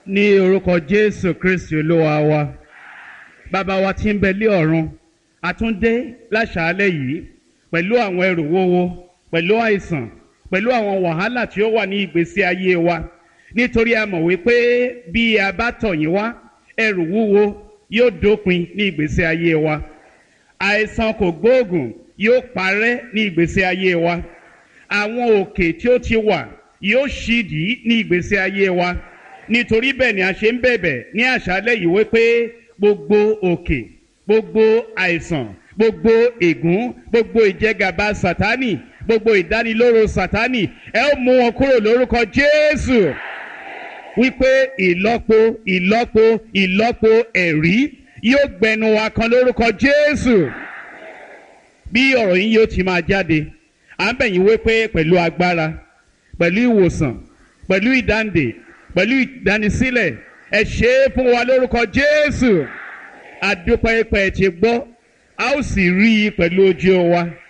ní orúkọ jésù kristi olúwa wa bàbá wa tí ń bẹ lé ọ̀run àtúndé láṣàálẹ̀ yìí pẹ̀lú àwọn ẹrù wúwo pẹ̀lú àìsàn pẹ̀lú àwọn wàhálà tí ó wà ní ìgbésí ayé wa nítorí a mọ̀ wípé bí a bá tọ̀ yín wá ẹrù wúwo yóò dópin ní ìgbésí ayé wa àìsàn kò gbóògùn yóò parẹ́ ní ìgbésí ayé wa àwọn òkè tí ó ti wà yóò ṣídìí ní ìgbésí ayé wa nítorí bẹ́ẹ̀ ni a ṣe ń bẹ̀bẹ̀ ní àṣálẹ̀ yìí wípé gbogbo òkè gbogbo àìsàn gbogbo ègún gbogbo ìjẹgàba sátánì gbogbo ìdánilóró sátánì ẹ ó mú wọn kúrò lórúkọ jésù wípé ìlọ́po ìlọ́po ìlọ́po ẹ̀rí yóò gbẹnu wa kan lórúkọ jésù bí ọ̀rọ̀ yín yóò ti máa jáde à ń bẹ̀yìn wípé pẹ̀lú agbára pẹ̀lú ìwòsàn pẹ̀lú ìdáǹdè pẹ̀lú ìdánisílẹ̀ ẹ ṣe é fún wa lórúkọ jésù àdúpẹ́ pẹ̀ ti gbọ́ a ó sì rí i pẹ̀lú ojú wa